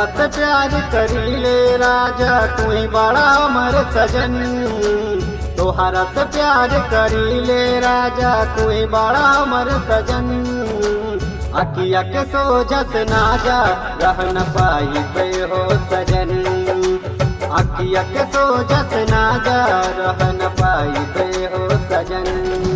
तोहरा से प्यार करीले राजा तू ही बड़ा हमर सजन तोहरा से प्यार करीले राजा तू ही बड़ा हमर सजन अकिया के सोजस ना जा रह न पाई पे हो सजन अकिया के सोजस ना जा रह न पाई पे हो सजन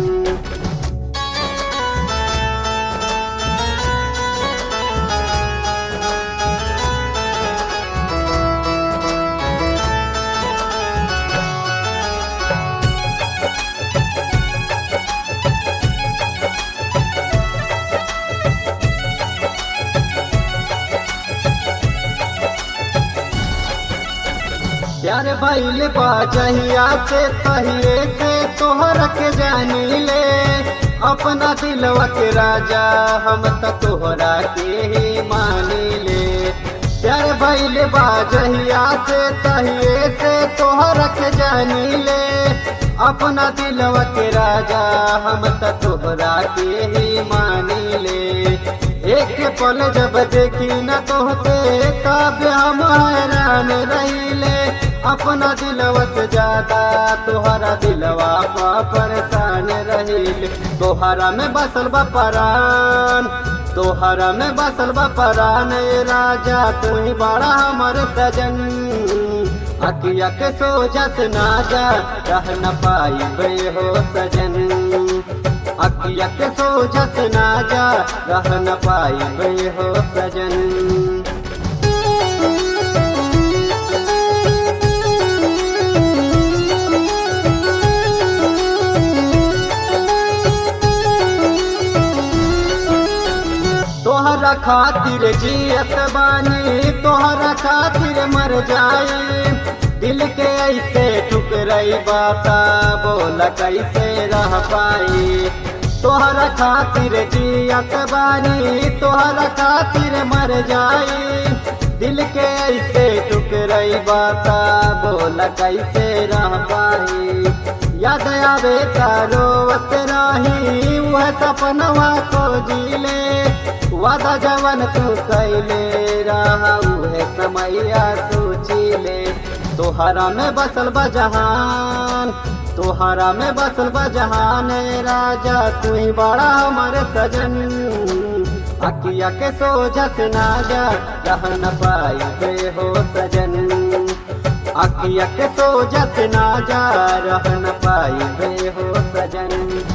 प्यार भइल बा जहिया से तहिए से तोहर के जानी ले अपना दिलवा के राजा हम त तोहरा के ही मानी ले प्यार भइल बा जहिया से तहिए से तोहर के जानी ले अपना दिलवा के राजा हम त तोहरा के ही मानी ले एक पल जब देखी न तोहते तब हम हैरान रहीले अपना दिलवा से ज्यादा तोहरा दिलवा पा परेशान रहीले तोहरा में बसल बा परान तोहरा में बसल बा परान ए राजा तू ही बड़ा हमर सजन अकिया के सोजस ना जा रह न पाई बे हो सजन अकिया के सोजस ना जा रह न पाई बे हो सजन तोहरा खातिर जियत बानी तोहरा खातिर मर जाई दिल के ऐसे ठुकरई बाता बोला कैसे रह पाई तोहरा खातिर जियत बानी तोहरा खातिर मर जाई दिल के ऐसे टुकरई बाता बोला कैसे रह पाई याद आवे तारोवत रही वह सपनवा को जीले वादा जवन तू कैले रहा उहे समैया सोचिले तोहरा में बसल बजहान तोहरा में बसल बजहान राजा तू ही बड़ा हमर सजन अकिया के सोजस ना जा रह न पाई बे हो सजन अकिया के सोजस ना जा रह न पाई बे हो सजन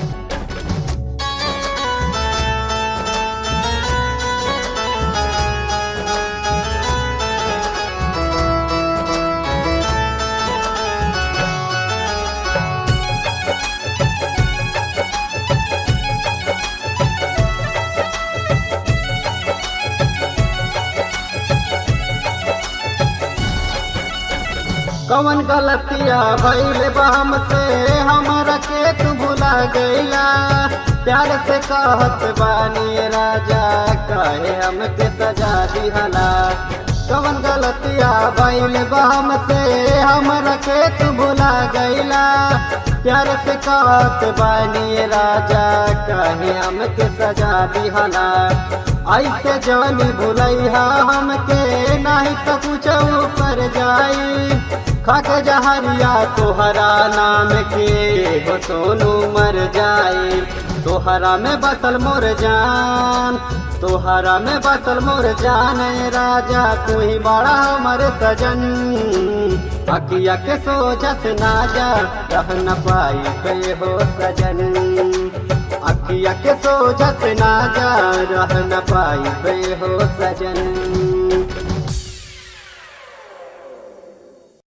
कवन गलतिया भइल बा हमसे हमरा के तू भुला गईला प्यार से कहत बानी राजा कहे हमके सजा दिहला कवन गलतिया भइल बा हमसे हमरा के तू भुला गईला प्यार से कहत बानी राजा कहे हमके सजा दिहला ऐसे जानी भुलैहा हमके नहीं तो कुछ ऊपर जाई खक जहरिया तोहरा नाम के हो सोनू मर जाए तोहरा में बसल मोर जान तोहरा में बसल मोर जान राजा तू ही बड़ा हमर सजन अकिया के सोजस ना जा रह न पाई पे हो सजन अकिया के सोजस ना जा रह न पाई पे हो सजन